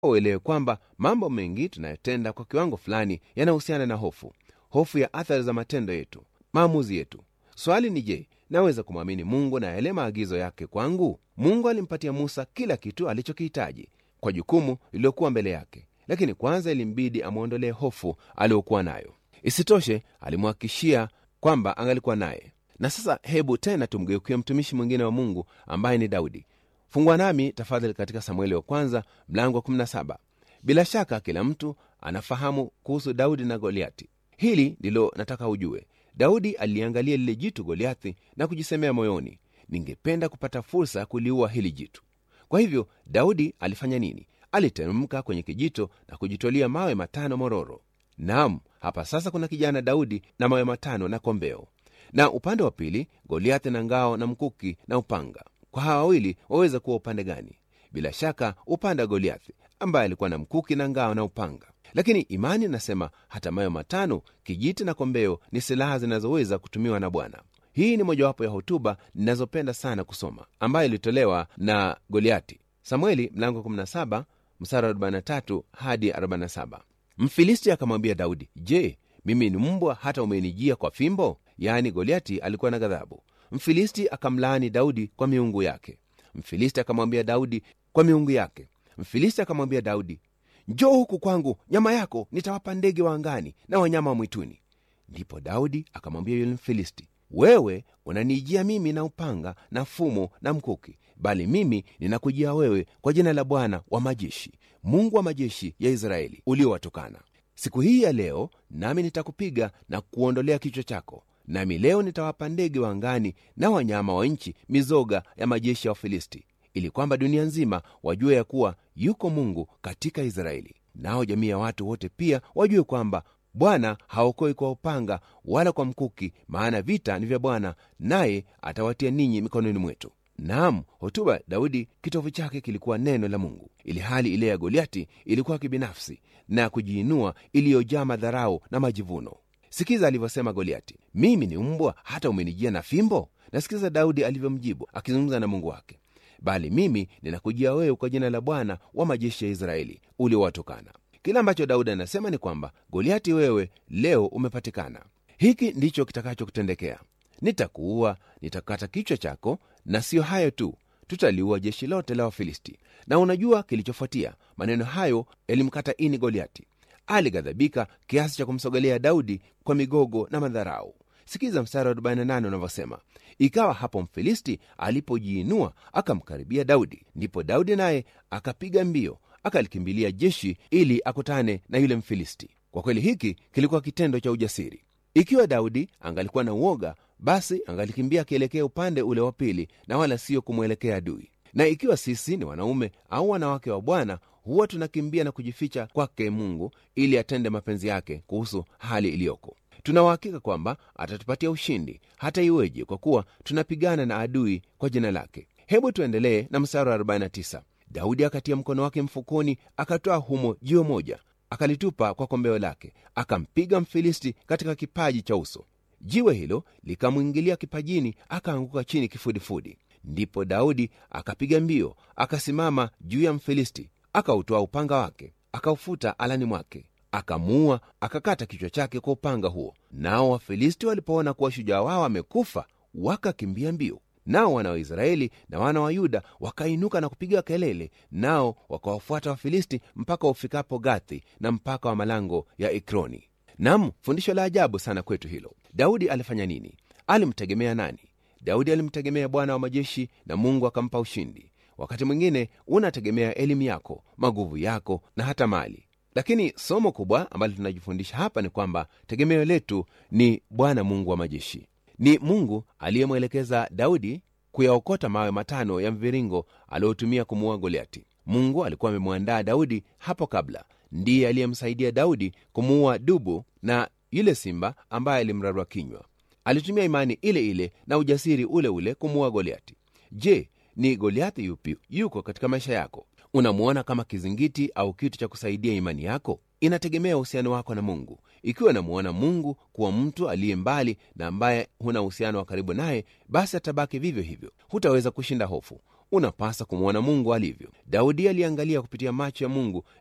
uelewe kwamba mambo mengi tunayotenda kwa kiwango fulani yanahusiana na hofu hofu ya athari za matendo yetu maamuzi yetu swali ni je naweza kumwamini mungu na yale maagizo yake kwangu mungu alimpatia musa kila kitu alichokihitaji kwa jukumu lililokuwa mbele yake lakini kwanza ilimbidi amwondolee hofu aliyokuwa nayo isitoshe alimhakikishia kwamba angalikuwa naye na sasa hebu tena tumgeukie mtumishi mwingine wa mungu ambaye ni daudi fungwa nami tafadhali katika samueli wa kwanza mlango wa 17 bila shaka kila mtu anafahamu kuhusu daudi na goliati hili ndilo nataka ujue daudi aliangalia lile jitu goliathi na kujisemea moyoni ningependa kupata fursa ya kuliua hili jitu kwa hivyo daudi alifanya nini aliteremka kwenye kijito na kujitwalia mawe matano mororo nam hapa sasa kuna kijana daudi na mawe matano na kombeo na upande wa pili goliathi na ngao na mkuki na upanga kwa hawa wawili waweza kuwa upande gani bila shaka upande wa goliathi ambaye alikuwa na mkuki na ngao na upanga lakini imani inasema hata mayo matano kijiti na kombeo ni silaha zinazoweza kutumiwa na bwana hii ni mojawapo ya hotuba ninazopenda sana kusoma ambayo ilitolewa na goliati samueli mlango 17 msara 43 hadi 47 mfilisti akamwambia daudi je mimi ni mbwa hata umenijia kwa fimbo yaani goliati alikuwa na ghadhabu mfilisti akamlaani daudi kwa miungu yake mfilisti akamwambia daudi kwa miungu yake mfilisti akamwambia daudi njoo huku kwangu nyama yako nitawapa ndege wa angani na wanyama wa mwituni ndipo daudi akamwambia yule mfilisti wewe unaniijia mimi na upanga na fumo na mkuki bali mimi ninakujia wewe kwa jina la bwana wa majeshi mungu wa majeshi ya israeli uliowatukana siku hii ya leo nami nitakupiga na kuondolea kichwa chako nami leo nitawapa ndege wa angani na wanyama wa nchi mizoga ya majeshi ya wafilisti ili kwamba dunia nzima wajue ya kuwa yuko mungu katika israeli nao jamii ya watu wote pia wajue kwamba bwana haokoi kwa upanga wala kwa mkuki maana vita ni vya bwana naye atawatia ninyi mikononi mwetu naam hotuba daudi kitovu chake kilikuwa neno la mungu ili hali ile ya goliati ilikuwa kibinafsi na kujiinua iliyojaa madharau na majivuno sikiza alivyosema goliati mimi ni mbwa hata umenijia na fimbo nasikiza daudi alivyomjibu akizungumza na mungu wake bali mimi ninakujia wewe kwa jina la bwana wa majeshi ya israeli uliowatokana kile ambacho daudi anasema ni kwamba goliati wewe leo umepatikana hiki ndicho kitakachokutendekea nitakuua nitakata kichwa chako na siyo hayo tu tutaliua jeshi lote la wafilisti na unajua kilichofuatia maneno hayo yalimkata ini goliati alighadhabika kiasi cha kumsogelea daudi kwa migogo na madharau sikiza mstari wa 48 unavyosema ikawa hapo mfilisti alipojiinua akamkaribia daudi ndipo daudi naye akapiga mbio akalikimbilia jeshi ili akutane na yule mfilisti kwa kweli hiki kilikuwa kitendo cha ujasiri ikiwa daudi angalikuwa na uoga basi angalikimbia akielekea upande ule wa pili na wala sio kumwelekea adui na ikiwa sisi ni wanaume au wanawake wa bwana huwa tunakimbia na kujificha kwake mungu ili atende mapenzi yake kuhusu hali iliyoko tunauhakika kwamba atatupatia ushindi hata iweje kwa kuwa tunapigana na adui kwa jina lake hebu tuendelee na mstari wa 49 daudi akatia mkono wake mfukoni akatoa humo jiwe moja akalitupa kwa kombeo lake akampiga mfilisti katika kipaji cha uso jiwe hilo likamwingilia kipajini akaanguka chini kifudifudi ndipo daudi akapiga mbio akasimama juu ya mfilisti akautoa upanga wake akaufuta alani mwake akamuua akakata kichwa chake kwa upanga huo nao wafilisti walipoona kuwa shujaa wao amekufa wakakimbia mbio nao wana wa israeli na wana wa yuda wakainuka na kupiga kelele nao wakawafuata wafilisti mpaka ufikapo gathi na mpaka wa malango ya ekroni nam fundisho la ajabu sana kwetu hilo daudi alifanya nini alimtegemea nani daudi alimtegemea bwana wa majeshi na mungu akampa ushindi wakati mwingine unategemea elimu yako maguvu yako na hata mali lakini somo kubwa ambalo tunajifundisha hapa ni kwamba tegemeo letu ni bwana mungu wa majeshi ni mungu aliyemwelekeza daudi kuyaokota mawe matano ya mviringo aliyotumia kumuua goliati mungu alikuwa amemwandaa daudi hapo kabla ndiye aliyemsaidia daudi kumuua dubu na yule simba ambaye alimrarua kinywa alitumia imani ile ile na ujasiri ule ule kumuua goliati je ni goliathi yupi yuko katika maisha yako unamwona kama kizingiti au kitu cha kusaidia imani yako inategemea uhusiano wako na mungu ikiwa unamwona mungu kuwa mtu aliye mbali na ambaye huna uhusiano wa karibu naye basi atabaki vivyo hivyo hutaweza kushinda hofu unapasa kumwona mungu alivyo daudi aliangalia kupitia macho ya mungu